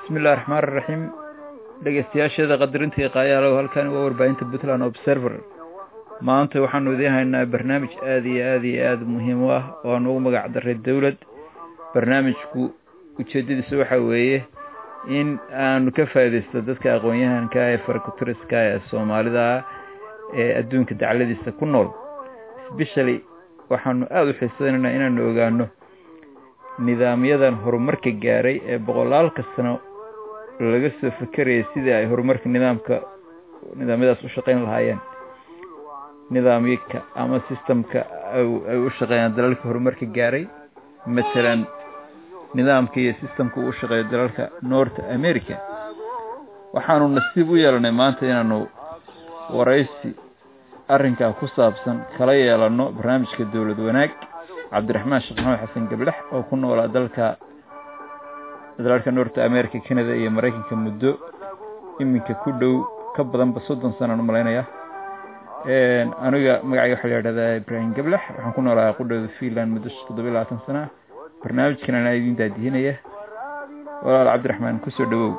bismi illahi raxmaan iraxiim dhegeystayaasheeda qadarinta iyo qaayaalow halkani waa warbaahinta puntland observer maanta waxaanu idiin haynaa barnaamij aada iyo aada iyo aada muhiim u ah oo aan ugu magac daray dowlad barnaamijku ujeedadiisa waxa weeye in aanu ka faaidaysto dadka aqoon-yahanka ee farakuturiska ee soomaalida ee adduunka dacladiisa ku nool sbeshally waxaanu aada u xiiseynaynaa inaanu ogaano nidaamyadan horumarka gaaray ee boqolaalka sano laga soo fekerayay sidii ay horumarka nidaamka nidaamyadaas u shaqeyn lahaayeen nidaamyaka ama systemka ay u shaqeeyaan dalalka horumarka gaaray matalan nidaamka iyo systemka uu shaqeeyo dalalka north america waxaanu nasiib u yeelanay maanta inaanu waraysi arrinkaa ku saabsan kala yeelano barnaamijka dowlad wanaag cabdiraxmaan sheekh maxamed xasan gablex oo ku noolaa dalka dalalka north america canada iyo maraykanka muddo iminka ku dhow ka badanba soddon sanaan umalaynaya aniga magacayga waxaa la yidhahdaa ibrahim gablex waxaan ku noolaa qudhooda finland muddo toddobiyo labaatan sana barnaamijkan anaa idin daadihinaya walaal cabdiraxmaan kusoo dhawow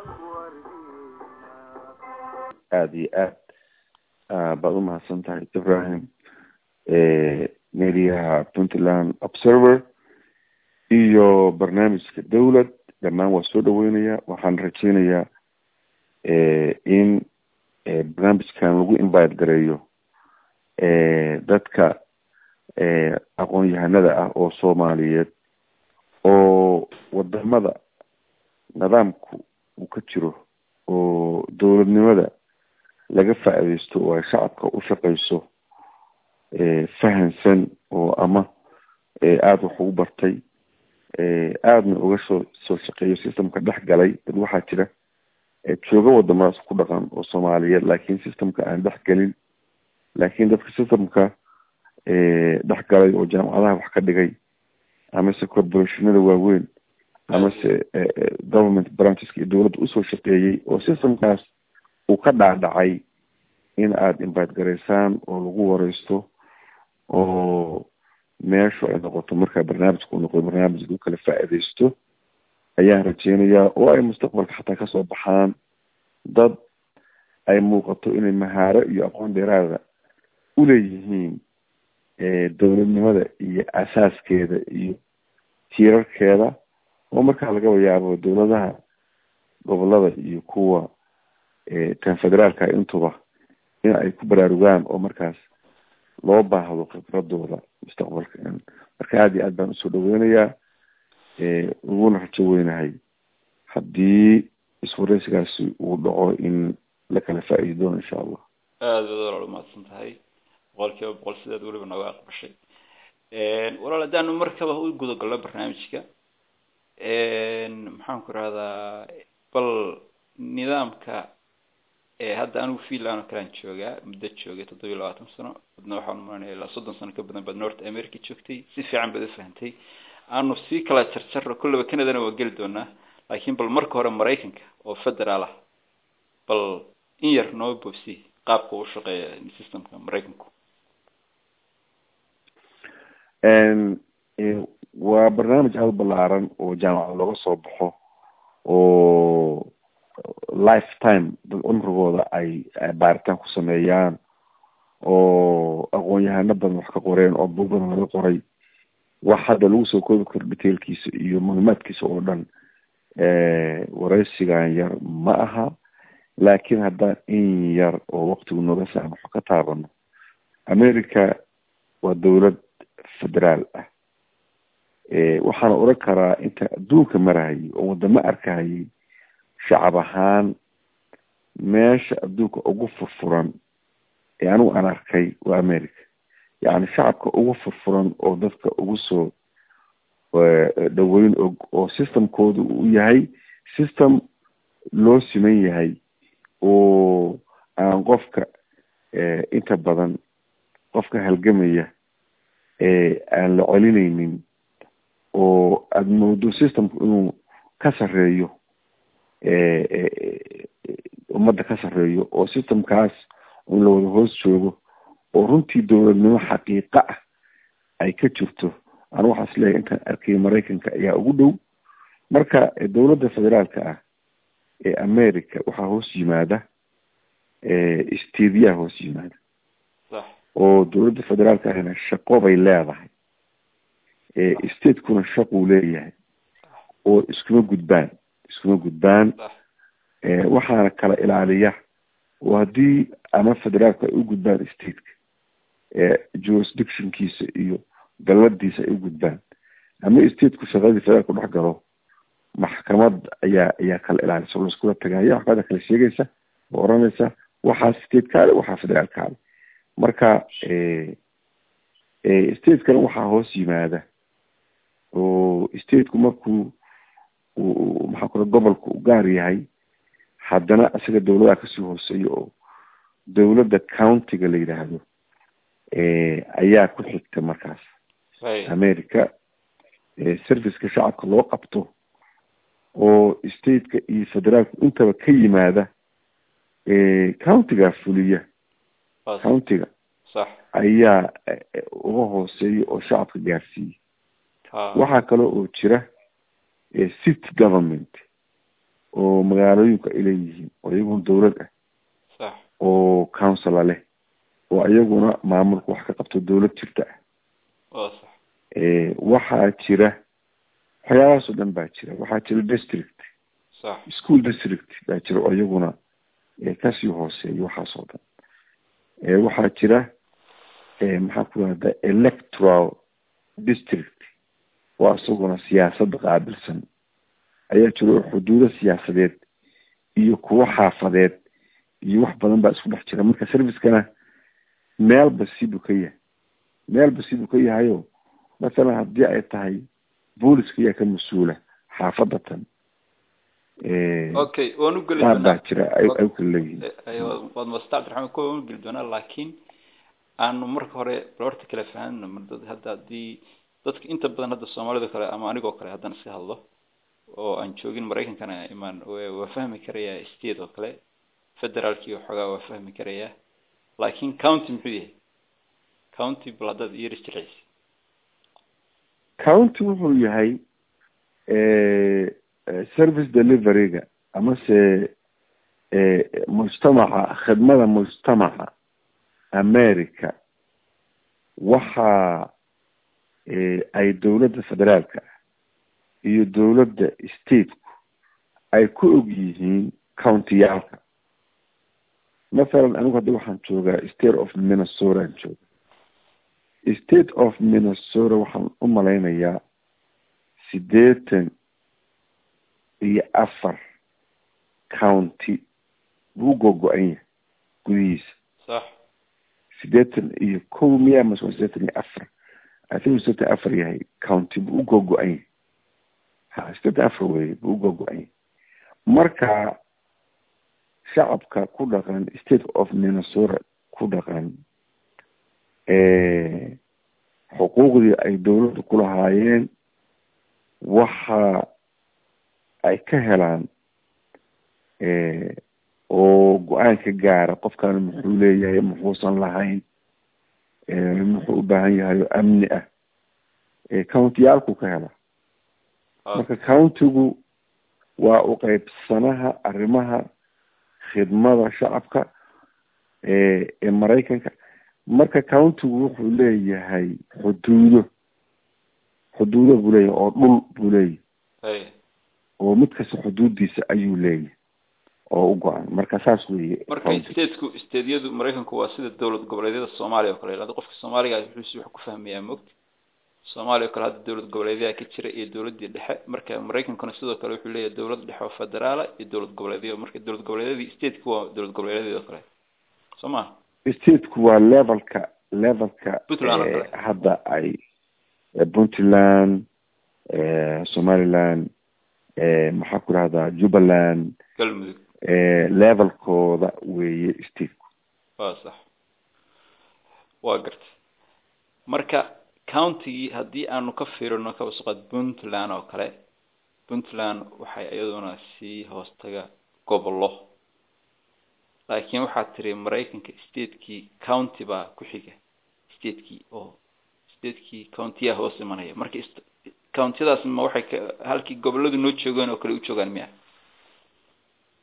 aada iyo aad baad umahadsan tahay ibrahim mediaha puntland observer iyo barnaamijka dowlad dhammaan waa soo dhaweynaya waxaan rajeynayaa in barnaamijkan lagu invite gareeyo dadka aqoon-yahanada ah oo soomaaliyeed oo wadamada nidaamku uu ka jiro oo dowladnimada laga faa-ideysto oo ay shacabka u shaqeyso fahansan oo ama aada wax ugu bartay aadana uga soo soo shaqeeyo systemka dhex galay dad waxaa jira jooga wadamadaas ku dhaqan oo soomaaliyeed laakiin systemka aan dhex gelin laakiin dadka systemka dhex galay oo jaamacadaha wax ka dhigay amase corporationada waaweyn amase government brancheska iyo dowladda usoo shaqeeyey oo systemkaas uu ka dhaadhacay in aada invite gareysaan oo lagu wareysto oo meeshu ay noqoto markaa barnaamijka u noqdo barnaamij lagu kala faa-ideysto ayaan rajeynayaa oo ay mustaqbalka xataa kasoo baxaan dad ay muuqato inay mahaaro iyo aqoon dheeraada uleeyihiin dowladnimada iyo asaaskeeda iyo tiirarkeeda oo markaa lagaba yaabo dowladaha gobolada iyo kuwa tan federaalka intuba in ay ku baraarugaan oo markaas loo baahdo khibradooda mustaqbalka marka aada iyo aad baan usoo dhaweynayaa uguna rajo weynahay haddii iswareysigaasi uu dhaco in la kala faa-iidi doono insha allah aada baad walaal umahadsan tahay boqol kiiba boqol sidaad weliba nooga aqbashay walaal haddaanu markaba u gudagalno barnaamijka maxaan ku rahdaa bal nidaamka hadda anigu finland oo kalean joogaa muddo joogay toddobiyo labaatan sano adna waxaan umaranaya ilaa soddon sano ka badan baad north america joogtay si fiican baad ufahantay aanu sii kala jarjaro kollaba canadana waa geli doonaa laakiin bal marka hore maraykanka oo federaal ah bal in yar noo boobsi qaabka u shaqeeya systemka maraykanku waa barnaamij aada balaaran oo jaamacad looga soo baxo oo lifetime dad cumrigooda ay baaritaan ku sameeyaan oo aqoon-yahano badan wax ka qoreen oo bug badan laga qoray wax hadda lagu soo koobi karo detailkiisa iyo macluumaadkiisa oo dhan wareysigan yar ma aha laakiin haddaan in yar oo waktigu nooga saamaxo ka taabano america waa dowlad federaal ah waxaana oran karaa inta adduunka marahayay oo wadamo arkahayay shacab ahaan meesha adduunka ugu furfuran ee anigu aan arkay waa america yacni shacabka ugu furfuran oo dadka ugu soo dhaweyn og oo systemkooda uu yahay system loo siman yahay oo aan qofka inta badan qofka halgamaya aan la celineynin oo aada moodo systemku inuu ka sareeyo ummadda ka sareeyo oo systemkaas un la wada hoos joogo oo runtii dowladnimo xaqiiqa ah ay ka jirto anu waxaa is leeyahay intaan arkay maraykanka ayaa ugu dhow marka dowladda federaalka ah ee america waxaa hoos yimaada stadiyaha hoos yimaada oo dowladda federaalka ahna shaqo bay leedahay stateskuna shaquu leeyahay oo iskuma gudbaan iskuma gudbaan waxaana kala ilaaliya oo haddii ama federaalku ay u gudbaan stateka jurisdictionkiisa iyo galladiisa ay u gudbaan ama stateku shaqadii federaalku dhex galo maxkamad ayaa ayaa kala ilaalisa oo laiskula tagaaya waxbaada kala sheegaysa oo oranaysa waxaa state kaale waxaa federaal kaale marka stateskana waxaa hoos yimaada oo stateku markuu maxaa kula gobolka u gaar yahay haddana isaga dawladaha kasii hooseeya oo dawladda countiga la yidhaahdo ayaa ku xigta markaas america serviceka shacabka loo qabto oo stateka iyo federaalku intaba ka yimaada countiga fuliya countiga ayaa uga hooseeya oo shacabka gaarsiiya waxaa kale oo jira city government oo magaalooyinku ay leeyihiin oo iyaguna dawlad ah oo councila leh oo iyaguna maamulka wax ka qabto dawlad jirta ah waxaa jira waxyaabahaas oo dhan baa jira waxaa jira district school district baa jira oo iyaguna kasii hooseeya waxaas oo dhan waxaa jira maxaa ku rahda electoral district oo isaguna siyaasadda qaabilsan ayaa jira oo xuduudo siyaasadeed iyo kuwo xaafadeed iyo wax badan baa isku dhex jira marka servicekana meelba siduu ka yahay meelba siduu ka yahayo masalan haddii ay tahay booliska ayaa ka mas-uula xaafadda tan okay waan ugeli qaar baa jira ay ay kala leeyihiin waad masta abdiraxmaan kuwa waan ugeli doonaa laakiin aanu marka hore bal horta kala fahanno mardad hadda haddii dadka inta badan hadda soomaalida kale ama anigoo kale haddaan iska hadlo oo aan joogin maraykankana imaan waa fahmi karayaa state oo kale federaalkii waxoogaa waa fahmi karayaa laakiin county muxuu yahay county bal haddaad iyaris jilcisa county wuxuu yahay service deliveryga amase mujtamaca khidmada mujtamaca america waxa ay dawladda federaalka iyo dawladda stateku ay ku og yihiin countiyaalka mathalan anigu hadda waxaan joogaa state of minnesota aan jooga state of minnesota waxaan u malaynayaa siddeetan iyo afar county buu gogo-an yahay gudihiisa sax siddeetan iyo kow miya mase waa siddeetan iyo afar athinu siddeetan afar yahay county buu u gogo-an yahay ha siddeetan afar weye buu u gogo-an yahay marka shacabka ku dhaqan state of minnesota ku dhaqan xuquuqdii ay dawladdu ku lahaayeen waxa ay ka helaan oo go-aan ka gaara qofkan muxuu leeyahay muxuusan lahayn muxuu u baahan yahay oo amni ah countiyaalku ka hela marka countigu waa u qeybsanaha arrimaha khidmada shacabka ee maraykanka marka countigu wuxuu leeyahay xuduudo xuduudo buu leeyahay oo dhul buu leeyahay oo mid kasta xuduudiisa ayuu leeyahay oo u go-an marka saas weye marka stateku stateyadu maraykanku waa sida dowlad goboleedyada soomaaliya oo kale hada qofka soomaaliga wuxuusi wax ku fahmayaa mogta soomaaliya oo kale hadda dowlad goboleedyaha ka jira iyo dowladii dhexe marka maraykankuna sidoo kale wuxuu leeyahay dowlad dhexe oo federaala iyo dowlad goboleedyo marka dowlad goboleedyadii stateku waa dowlad goboleedyada oo kale soo ma stateku waa levelka levelka Puntland oo kale. hadda ay puntland somaliland maxaa ku rahdaa jubbaland galmudug levelkooda weeye stateku waa sax waa garta marka countigii haddii aanu ka fiirino kabasuqaad puntland oo kale puntland waxay iyaduna sii hoostaga gobollo laakiin waxaad tiri maraykanka statekii county baa ku xiga statekii oo statekii countiyaa hoos imanaya marka countiyadaas ma waxay ka halkii gobolladu noo joogeen oo kale u joogaan miya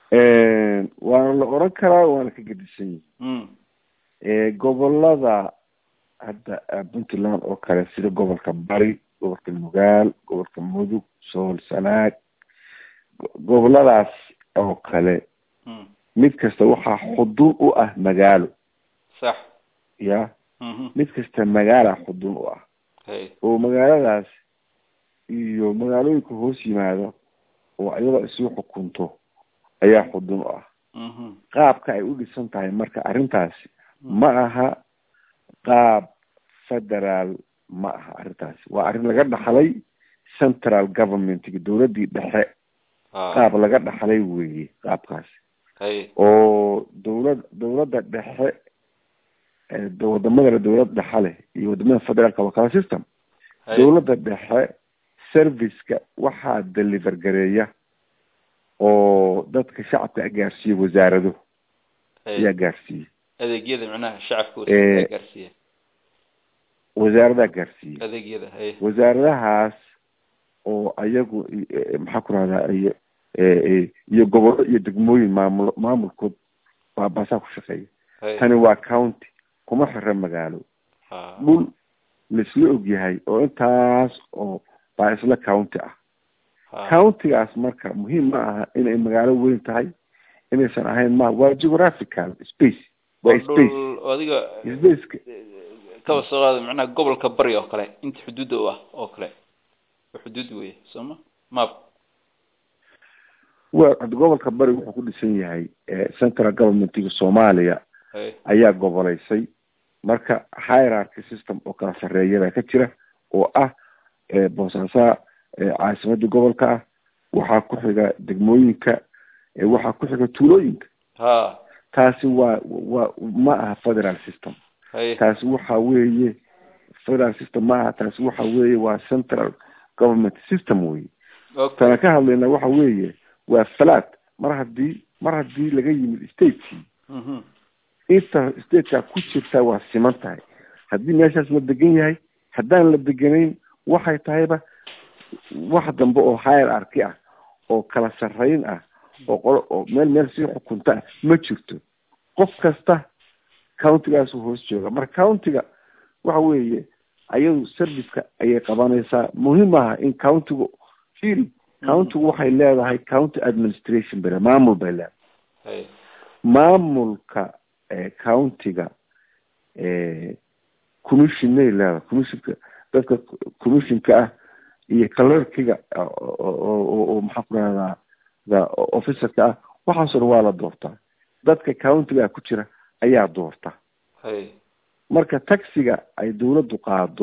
waana la oran karaa waana ka gedisan yihi gobolada hadda puntland oo kale sida gobolka bari gobolka nugaal gobolka mudug sool sanaag goboladaas oo kale mid kasta waxaa xudun u ah magaalo sax ya mid kasta magaala xudun u ah oo magaaladaas iyo magaalooyinka hoos yimaado oo iyadoo isuu xukunto ayaa xudun u ah qaabka ay u dhisan tahay marka arrintaasi ma aha qaab federaal ma aha arrintaasi waa arrin laga dhaxlay central governmentga dowladdii dhexe qaab laga dhaxlay weeye qaabkaasi oo dowlad dowladda dhexe wadamada dowlad dhexe leh iyo wadamada federaalka waa kala system dowladda dhexe serviceka waxaa deliver gareeya oo dadka shacabka gaarsiiya wasaarado ayaa gaarsiiya adeegyada macnaha shacabka gaarsiiya wasaaradaa gaarsiiya adeegyada wasaaradahaas oo ayagu maxaa ku rahdaa iyo iyo gobollo iyo degmooyin maamul maamulkood baabasaa ku shaqeeya tani waa county kuma xira magaalo dhul laisla ogyahay oo intaas oo baa isla county ah countigaas marka muhiim ma aha inay magaalo weyn tahay inaysan ahayn ma waa geographical space waa space adiga spaceka kaba soo qaada macnaha gobolka bari oo kale inta xuduudda u ah oo kale xuduud weye sooma map wa gobolka bari wuxuu ku dhisan yahay central governmentiga soomaaliya ayaa goboleysay marka hierarchy system oo kala sarreeya baa ka jira oo ah boosaasaa caasimadda gobolka ah waxaa ku xiga degmooyinka waxaa ku xiga tuulooyinka ha taasi waa waa ma aha federal system taasi waxa weeye federal system ma aha taasi waxa weeye waa central government system weye tana ka hadlayna waxa weeye waa flat mar haddii mar haddii laga yimid stateki inta stateka ku jirta waa siman tahay haddii meeshaas la degan yahay haddaan la deganayn waxay tahayba wax dambe oo hierarchy ah oo kala sarreyn ah oo qolo oo meel meel sii xukunta ah ma jirto qof kasta countigaasu hoos jooga marka countiga waxa weeye ayadu serviceka ayay qabanaysaa muhiim aha in countigu firi countigu waxay leedahay county administration bale maamul bay leedahay maamulka countiga commissionay leedahay commissionka dadka commissionka ah iyo clerkiga oo maxaa ku rahdaa officerka ah waxaasoo dhan waa la doortaa dadka countiga ku jira ayaa doorta marka taxiga ay dawladdu qaado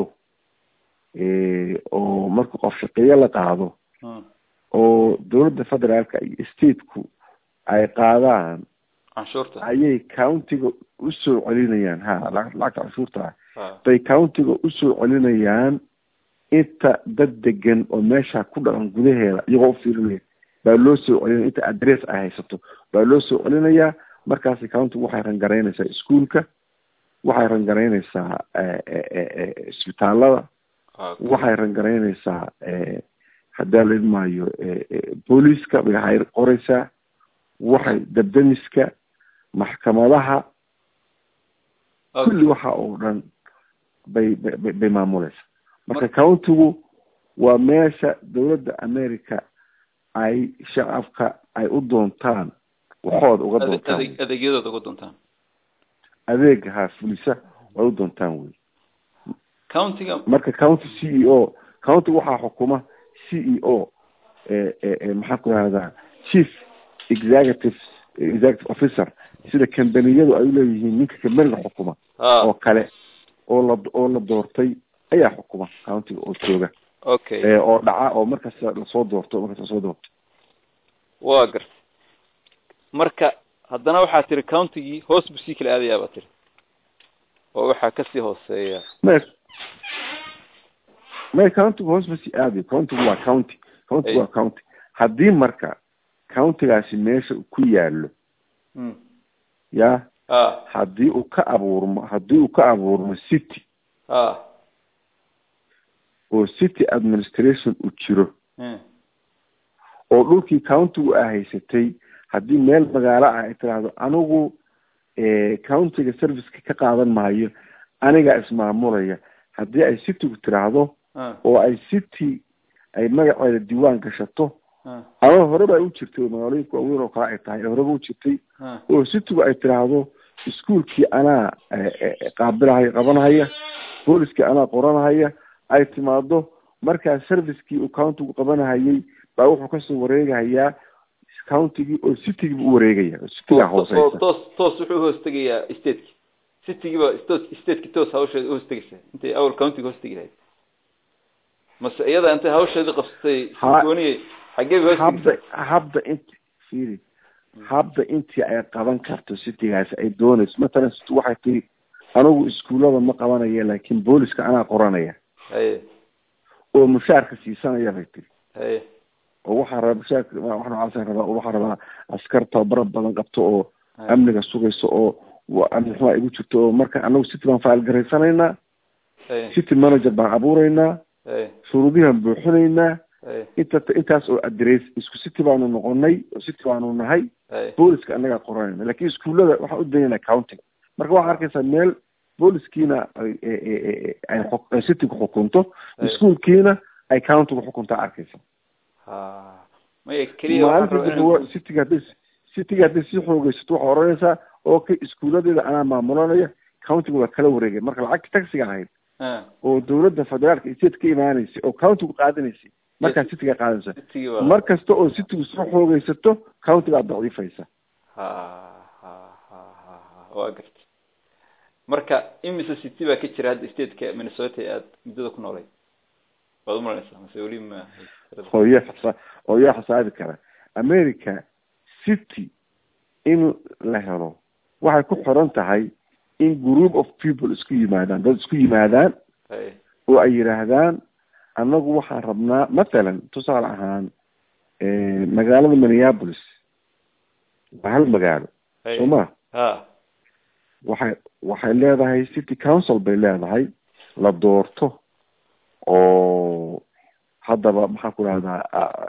oo marka qof shaqeeye la qaado oo dawladda federaalka iyo stateku ay qaadaan canshuurta ayay countiga usoo celinayaan ha lacagta canshuurta ah bay countiga usoo celinayaan inta dad degan oo meesha ku dhaqan gudaheeda iyagoo ufiirinaya baa loo soo celinaya inta adress ay haysato baa loo soo celinayaa markaasi countigu waxay rangaraynaysaa iskuolka waxay rangaraynaysaa isbitaalada waxay rangaraynaysaa haddaa la idmaayo booliiska bay hay qoraysaa waxay dabdamiska maxkamadaha kulli waxa oo dhan bay bay bay maamuleysaa marka countigu waa meesha dawladda america ay shacabka ay u doontaan waxooda uga doontaan adeegyadooda uga doontaan adeega ha fulisa way u doontaan wey countiga marka county c e o county waxaa xukuma c e o maxaa ku rahdaa chief executive executive officer sida kambaniyadu ay uleeyihiin ninka kambaniga xukuma oo kale oo la oo la doortay ayaa xukuma countiga oo jooga okay oo dhaca oo markaas lasoo doorto markaas lasoo doorto waa garta marka haddana waxaa tiri countigii hoos buu sii kala aadayaa baa tiri oo waxaa kasii hooseeya may may countigu hoos ma sii aadayo countigu waa county countigu waa county haddii marka countigaasi meesha ku yaallo ya a haddii uu ka abuurmo haddii uu ka abuurmo city a oo city administration u jiro oo dhulkii countigu a haysatay haddii meel magaalo ah ay tiraahdo anigu countiga serviceka ka qaadan maayo anigaa ismaamulaya haddii ay citygu tiraahdo oo ay city ay magaceeda diiwaan gashato ama horeba ay u jirtay oo magaalooyinka waaweyn oo kale ay tahay horeba u jirtay oo citygu ay tiraahdo iskuolkii anaa qaabilahaya qabanahaya booliskii anaa qoranahaya ay timaado markaa servicekii uu countigu qabanahayay baa wuxuu kasoo wareegahayaa countigii oo citygiiba u wareegaya oo citygaa hooseysa toos toos wuxuu hoostegayaa stateki citygiiba stateki toos hawsheeda uhostegaysa intay awal countiga hoostegi lahayd mase iyada intay hawsheedii qabsatay gooniye xaggee ba habda habda int firi habda intii ay qaban karto citygaasi ay doonayso matalan city waxay tiri anigu iskuullada ma qabanaya laakiin booliska anaa qoranaya haye oo mushaarka siisanaya bay tiri haye oo waxaa rabaa mushaarka wax noocaasa rabaa oo waxaa rabaa askar tababaro badan qabto oo amniga sugayso oo amni xumaa igu jirto oo marka anagu city baan faal garaysanaynaa city manager baan abuuraynaa shuruudihan buuxinaynaa inta intaas oo adress isku city baanu noqonay oo city baanu nahay booliska annagaa qoranayna lakin iskuullada waxaan u daynayna countiga marka waxaa arkaysaa meel booliskiina ay citygu xukunto iskuolkiina ay countigu xukuntaa arkaysa maya keliya maalinta cityga hadday cityga hadday sii xoogeysato waxaa oranaysaa okay iskuuladeeda anaa maamulanaya countiga waa kala wareegay marka lacagta taxiga ahayd oo dawladda federaalka state ka imaanaysay oo countigu qaadanaysay markaa cityga qaadanaysa mar kasta oo citygu soo xoogeysato countigaa daciifaysa waa garta marka imise city baa ka jira hadda stateka minnesota aad muddada ku noolay waad umalanaysaa mase weli ma hooya xasa hooyaa xisaabi kara america city in la helo waxay ku xiran tahay in group of people isku yimaadaan dad isku yimaadaan oo ay yidhaahdaan annagu waxaan rabnaa mathalan tusaale ahaan magaalada minneapolis waa hal magaalo soo ma waxay waxay leedahay city council bay leedahay la doorto oo haddaba maxaan ku rahdaa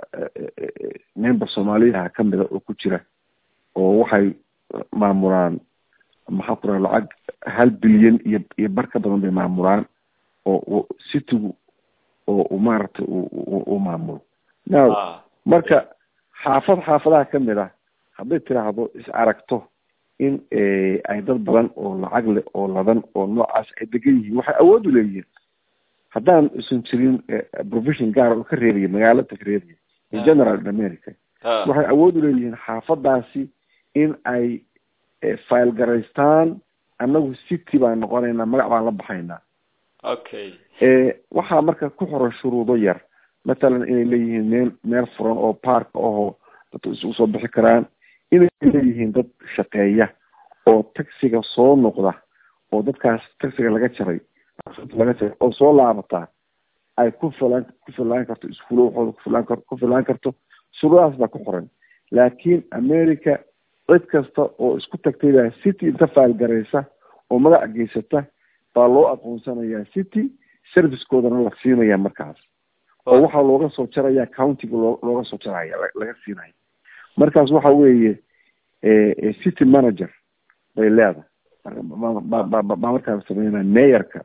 member soomaaliyaha kamida oo ku jira oo waxay maamulaan maxaan ku raha lacag hal bilyan iyo iyo bar ka badan bay maamulaan oo citygu oo maaragtay u maamulo now marka xaafad xaafadaha kamid ah hadday tiraahdo is aragto in ay dad badan oo lacag leh oo ladan oo noocaas ay degan yihiin waxay awood u leeyihiin haddaan isan jirin provision gaara oo ka reebaya magaalada ka reebaya in general america waxay awood u leeyihiin xaafadaasi in ay file garaystaan annagu city baan noqonaynaa magac baan la baxaynaa okay waxaa marka ku xoran shuruudo yar mathalan inay leeyihiin meel meel furan oo park ahoo dadku isugu soo bixi karaan inay leeyihiin dad shaqeeya oo taxiga soo noqda oo dadkaas taxiga laga jaray laga jaray oo soo laabataa ay ku filaan ku filaan karto iskuulo waxooda kufilaan kar ku filaan karto shuruudahaas baa ku qoran laakiin america cid kasta oo isku tagtay baa city inta faalgaraysa oo magac geysata baa loo aqoonsanayaa city servicekoodana la siinaya markaas oo waxaa looga soo jaraya countiga loo looga soo jaraya laga siinaya markaas waxa weeye city manager bay leedahay baa markaa sameynaya mayorka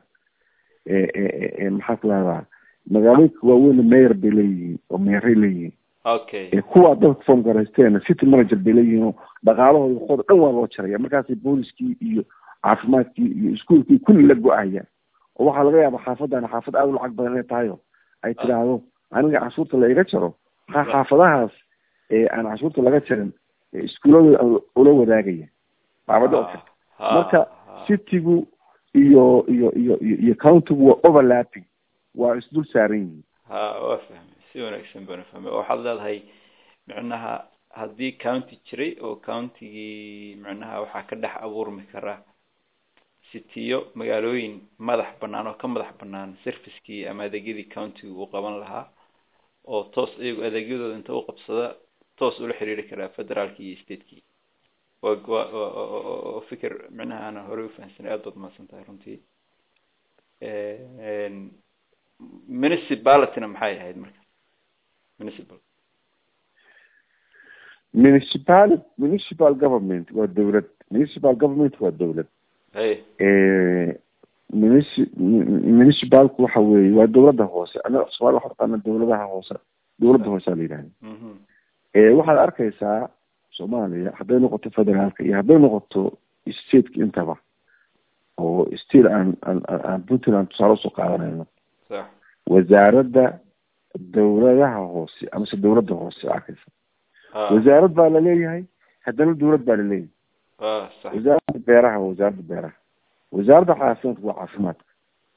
maxaa ku lahdaa magaalooyinka waaweyn mayor bay leeyihiin oo meeray leeyihiin okay kuwaa dadka form garaysteena city manager bay leeyihiin oo dhaqaalahooda waxooda dhan waa loo jaraya markaasay booliskii iyo caafimaadkii iyo iskuolkii kulli la go-ayaan oo waxaa laga yaaba xaafadana xaafad aada u lacag badan inay tahayo ay tidhaahdo aniga cashuurta la iga jaro maxaa xaafadahaas aan cashuurta laga jarin iskuuladooda ula wadaagaya baabada oo kale marka citygu iyo iyo iyo iyo countigu waa overlapping waa isdul saaran yihiin ha waa fahmay si wanaagsan baan fahmay oo waxaad leedahay micnaha haddii county jiray oo countigii micnaha waxaa ka dhex abuurmi kara citiyo magaalooyin madax banaan oo ka madax banaan servicekii ama adeegyadii countiga uu qaban lahaa oo toos iyagu adeegyadooda inta u qabsada toos ula xiriiri karaa federaalki iyo statekii wa wa wa fikir micnaha ana horey ufahamsanay aad baad mahadsan tahay runtii municipalityna maxay ahayd marka municipal municipal municipal government waa dowlad municipal government waa dowlad munici municipalku waxa weeye waa dowladda hoose anaga somalia waxa taqaana dowladaha hoose dowladda hoosea la yidhahda waxaad arkaysaa soomaaliya hadday noqoto federaalka iyo hadday noqoto stateka intaba oo state aan aan aan puntland tusaale usoo qaadanayno wasaaradda dowladaha hoose amase dowladda hoose arkaysa wasaarad baa laleeyahay haddana dowlad baa laleeyahay wasaaradda beeraha waa wasaaradda beeraha wasaaradda caafimaadka waa caafimaadka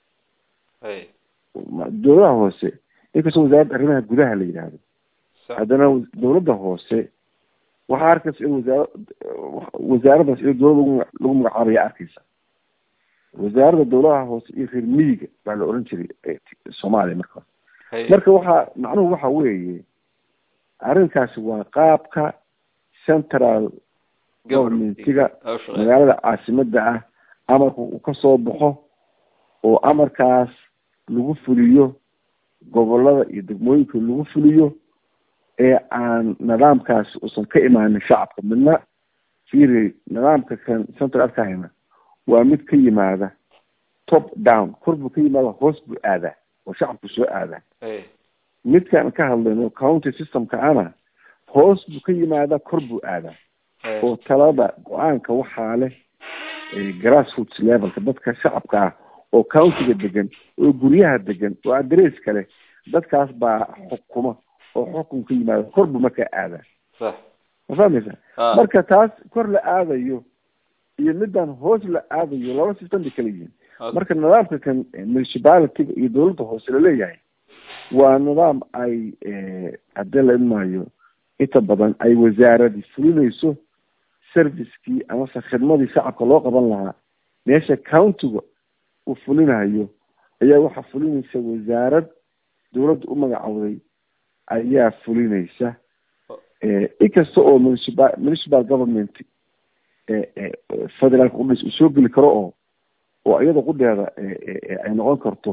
dowladaha hoose inkastoo wasaaradda arrimaha gudaha la yidhaahdo haddana dowladda hoose waxaa arkaysa in wasaara wasaaraddaas in dowlad lagu magacaabaya arkaysa wasaaradda dowladaha hoose iyo reer miyiga baa la oran jiray soomaaliya marka marka waxaa macnuhu waxa weeye arrinkaasi waa qaabka central governmentiga magaalada caasimada ah amarka uu kasoo baxo oo amarkaas lagu fuliyo gobolada iyo degmooyinka lagu fuliyo ee aan nidaamkaasi uusan ka imaanin shacabka midna fiiri nidaamka kan central arkahayna waa mid ka yimaada top down kor buu ka yimaada hoos buu aadaa oo shacabku soo aadaa midkaan ka hadlayno county systemka ana hoos buu ka yimaadaa kor buu aadaa oo talada go-aanka waxaa leh grassroots levelka dadka shacabka ah oo countiga degan oo guryaha degan oo adresska leh dadkaas baa xukuma oo xukun ka yimaada kor buu markaa aadaa ma fahmaysa marka taas kor la aadayo iyo midaan hoos la aadayo laba system bay kala yihiin marka nidaamka kan municipalityga iyo dowladda hoose laleeyahay waa nidaam ay haddii la imaayo inta badan ay wasaaradii fulinayso servicekii amase khidmadii shacabka loo qaban lahaa meesha countiga uu fulinayo ayaa waxaa fulinaysa wasaarad dowladda u magacowday ayaa fulinaysa inkasta oo municipal municipal government federaalka qudhis uu soo geli karo oo oo iyada qudheeda ay noqon karto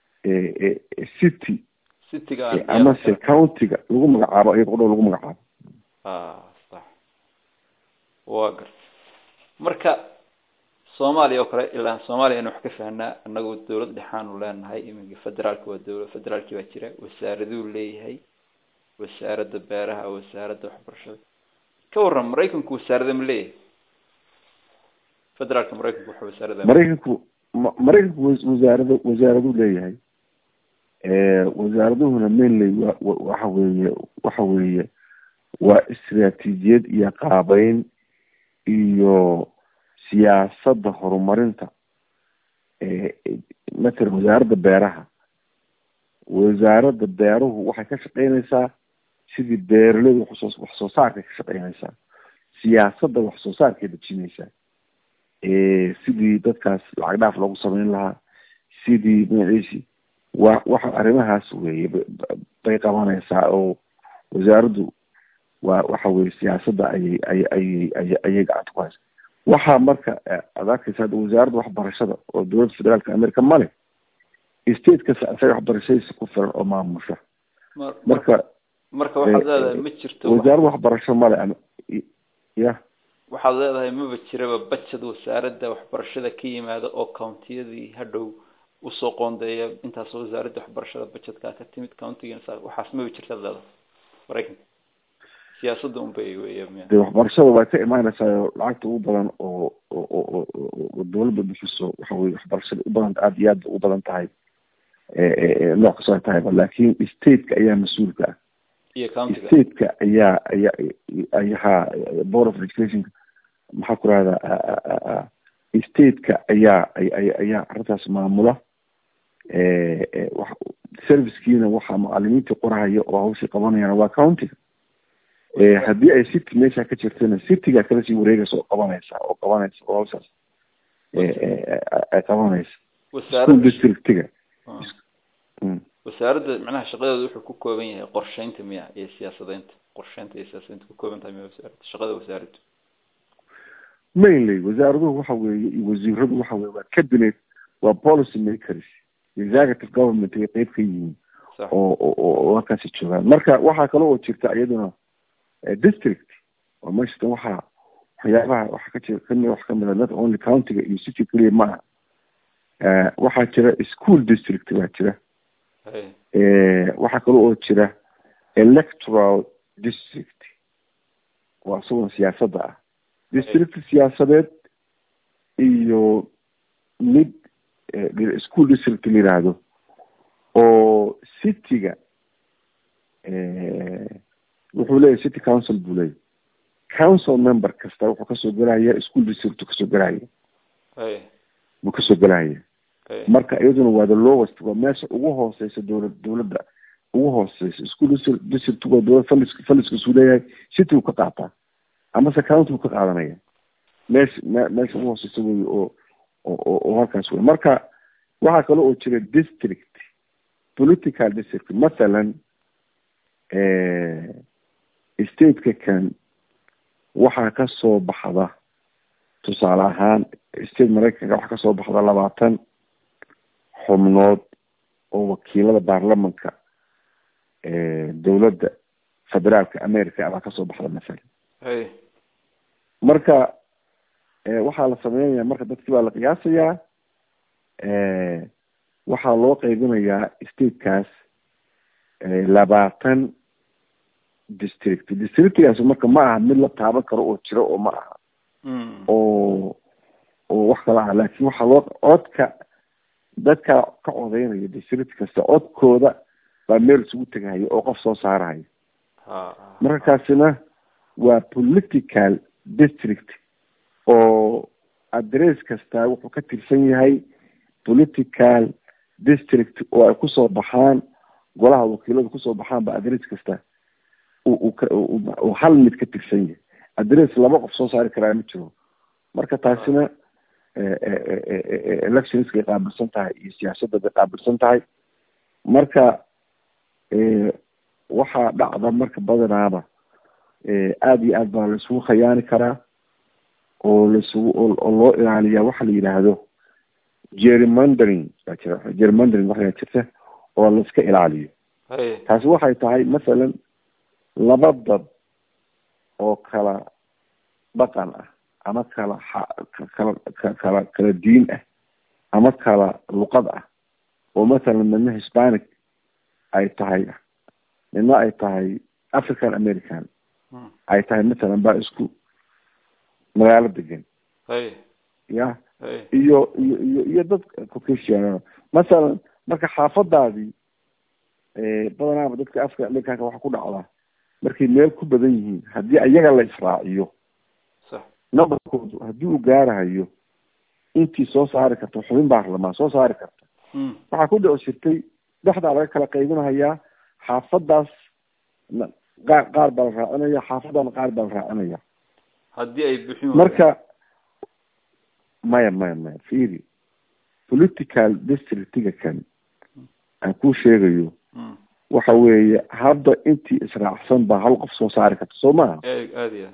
city amase countiga lagu magacaabo iyada qudhea lagu magacaabo sax wa gar marka soomaaliya oo kale ilaa soomaaliya inu wax ka fahnaa anagu dawlad dhexaanu leenahay iminka federaalka waa dawla federaalki baa jira wasaaraduu leeyahay wasaaradda beeraha wasaaradda waxbarashada ka waran maraykanku wasaarada ma leeyahay federaalka maraykanku waxa wasaarada maraykanku maraykanku wasaarada wasaaraduu leeyahay wasaaraduhuna mainly wa waxa weeye waxa weeye waa istraatiijiyad iyo qaabeyn iyo siyaasadda horumarinta matala wasaaradda beeraha wasaaradda beeruhu waxay ka shaqeynaysaa sidii beeraleyda waxsoo wax soo saarkay ka shaqeynaysaa siyaasadda wax soo saarkay dejinaysaa sidii dadkaas lacag dhaaf loogu sameyn lahaa sidii magaciisi wa waxa arrimahaas weye bay qabanaysaa oo wasaaraddu waa waxa weye siyaasadda ayay ay ayay ay ayay gacanta ku haysa waxaa marka ad arkaysa hadda wasaaradda waxbarashada oo dowladda federaalka america male state kasta isaga waxbarashadiisa ku filan oo maamusha marka marka waxaad leedahay ma jirto wasaaradda waxbarasho male ama ya waxaad leedahay maba jiraba budget wasaaradda waxbarashada ka yimaada oo countiyadii hadhow usoo qoondeeya intaasoo wasaaradda waxbarashada budgetkaa ka timid countigan waxaas maba jirtaad leedahay maraykanka siyaasadda un bay weya de waxbarashada way ka imaanaysaa lacagta ugu badan oo oo oo dawladda bixiso waxa weye waxbarashada u badan aada iyo aad ugu badan tahay nooc kastoo ay tahayba laakin stateka ayaa mas-uulka ah iyo countiga stateka ayaa ayaa ayaha board of education maxaa ku rahda stateka ayaa ay ayaa arrintaas maamula servicekiina waxaa macalimiintii qorahaya oo hawshii qabanayaan waa countiga haddii ay city meesha ka jirtana cityga kala sii wareegaysa oo qabanaysa oo qabanaysa oo hawshaas ay qabanaysa school districtiga wasaaradda macnaha shaqadeedu wuxuu ku kooban yahay qorsheynta miya iyo siyaasadeynta qorsheynta iyo siyaasadeynta ku kooban tahay miya wasaaradda shaqada wasaaraddu mainly wasaaraduhu waxa weeye iyo wasiiradu waxa weye waa cabinet waa policy makers executive government ay qeyb ka yihiin oo oo oo halkaasi joogaan marka waxaa kale oo jirta iyaduna district oo meeshatan waxaa waxyaabaha waxa ka jira kamid wax kamid a not only countiga iyo city keliya ma aha waxaa jira school district baa jira waxaa kale oo jira electoral district waa isagoon siyaasadda ah district siyaasadeed iyo mid school district la yidhaahdo oo cityga wuxuu leeyahy city council buu leeyahy council member kasta wuxuu kasoo gelaya school district kasoo gelaya buu kasoo gelaya marka iyaduna waa the lowest waa meesha ugu hooseysa dowlad dowladda ugu hooseysa school district district waa dowlad falis faliskiisuu leeyahay city uu ka qaataa amase county uu ka qaadanaya meesha me meesha ugu hooseysa wey oo oo oo halkaas wey marka waxaa kale oo jira district political district mathalan stateka kan waxaa kasoo baxda tusaale ahaan state maraykanka waxaa kasoo baxda labaatan xubnood oo wakiilada baarlamanka dowladda federaalka america abaa kasoo baxda mathalan marka waxaa la sameynaya marka dadkii baa la qiyaasayaa waxaa loo qeybinayaa statekaas labaatan district districtgaas marka ma aha mid la taaban karo oo jiro oo ma aha oo oo wax kala ah laakin waxaa loo codka dadka ka codeynaya district kasta codkooda baa meel isugu tegahaya oo qof soo saarahaya marka kaasina waa political district oo address kasta wuxuu ka tirsan yahay political district oo ay kusoo baxaan golaha wakiilada kusoo baxaan ba address kasta uu hal mid ka tirsan yahay address laba qof soo saari karaa ma jiro marka taasina electionskay qaabilsan tahay iyo siyaasadda bay qaabilsan tahay marka waxaa dhacda marka badanaaba aada iyo aad baa laisugu khayaani karaa oo laisugu oo loo ilaaliyaa waxa la yidhaahdo gerrymandering baa jira gerrymandering waxaa jirta oo laiska ilaaliyo taasi waxay tahay masalan laba dad oo kala dhaqan ah ama kala kala kala kala diin ah ama kala luqad ah oo masalan midna hispanic ay tahay midna ay tahay african american ay tahay masalan baa isku magaalo degan ya iyo iyo iyo iyo dad caucasian masalan marka xaafadaadii badanaaba dadka africa americanka waxa ku dhacdaa markay meel ku badan yihiin haddii ayaga la israaciyo numberkoodu haddii uu gaarahayo intii soo saari karta xubin baarlamaan soo saari karta waxaa ku dhici jirtay dhexdaa laga kala qaybinahayaa xaafadaas qaar qaar baa la raacinaya xaafadana qaar baa la raacinaya haddii ay bixin marka maya maya maya fiiri political districtiga kan aan ku sheegayo waxa weeye hadda intii israacsan baa hal qof soo saari karta soo maaha aad iyo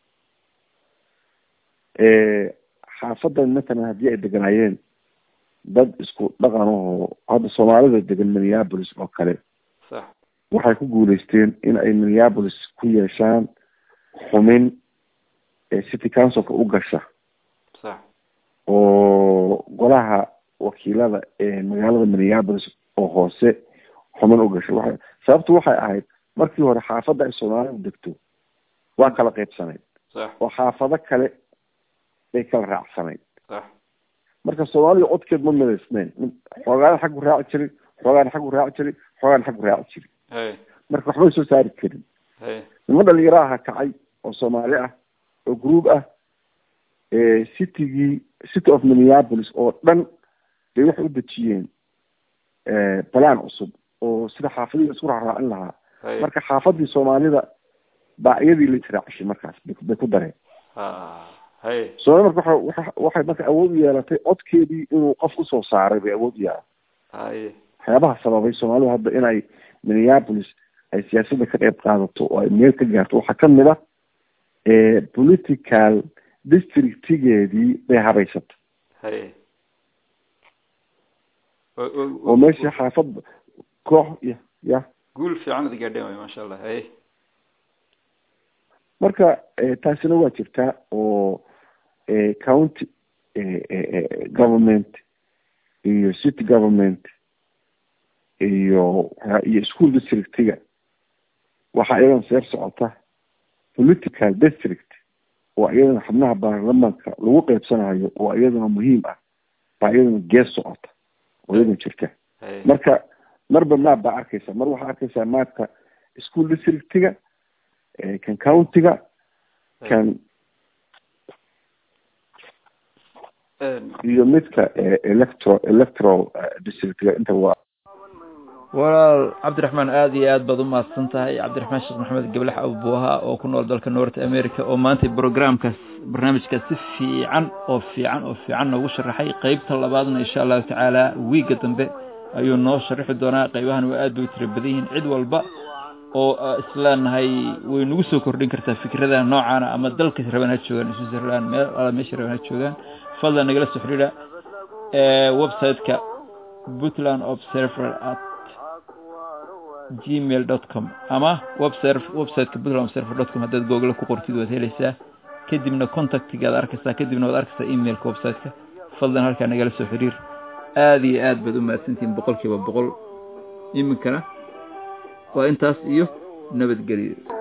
xaafadan matalan haddii ay deganaayeen dad isku dhaqan ahoo hadda soomaalida degan minneapolis oo kale sax waxay ku guuleysteen in ay minneapolis ku yeeshaan xumin city councilka u gasha sax oo golaha wakiilada ee magaalada minneapolis oo hoose xumin u gasha waa sababtu waxay ahayd markii hore xaafadda ay soomaalidu degto waa kala qaybsanayd sax oo xaafado kale bay kala raacsanayd sax marka soomaalida codkeed ma midaysnayn xoogaana xaggu raaci jiray xoogaana xaggu raaci jiray xoogaana xaggu raaci jiray hay marka waxbay soo saari karin hay nimo dhalinyaro aha kacay oo soomaali ah oo group ah citygii city of minneapolis oo dhan bay waxay u dejiyeen balaan cusub oo sida xaafadihii isku raaraacin lahaa hay marka xaafadii soomaalida baa iyadii la israacishay markaas bay bay ku dareen ha hay soomali marka waxa waxa waxay marka awood u yeelatay codkeedii inuu qof usoo saaray bay awood u yeelatay hay waxyaabaha sababay soomaalidu hadda inay minneapolis ay siyaasadda ka qayb qaadato oo ay meel ka gaarto waxaa kamid ah political districtigeedii bay habaysatay hay oo meeshii xaafad koox ya ya guul fiican ad gaadheen way maasha allah hay marka taasina waa jirtaa oo county government iyo city government iyo iyo school districtiga waxaa iyadan seer socota political district oo iyadana xubnaha baarlamaanka lagu qeybsanayo oo iyadana muhiim ah baa iyadana gees socota oo iyadana jirta marka marba maap baa arkaysa mar waxaa arkaysaa maapka school districtiga kan countiga kan iyo midka electro electoral districtiga inta waa walaal cabdiraxmaan aada iyo aad baad u mahadsan tahay cabdiraxmaan sheekh maxamed gablax abuuha oo ku nool dalka north america oo maanta programkaas barnaamijkaas si fiican oo fiican oo fiican noogu sharaxay qeybta labaadna insha allahu tacaala wiigga dambe ayuu noo sharaxi doonaa qeybahan waa aad bay u tira badan yihiin cid walba oo isleenahay way nagu soo kordhin kartaa fikradaha noocaana ama dalka raban ha joogaan switzerland meel ala meesha raban ha joogaan fadlan nagala soo xidhiidha website-ka puntland observer at gmail dot com ama webser websiteka puntland observer dot com haddaad google ku qortid waad helaysaa kadibna contactigaad arkaysaa kadibna waad arkaysaa emailka website-ka fadlan halkaa nagala soo xiriir aada iyo aad baad u mahadsantihiin boqol kiiba boqol iminkana waa intaas iyo nabadgelyo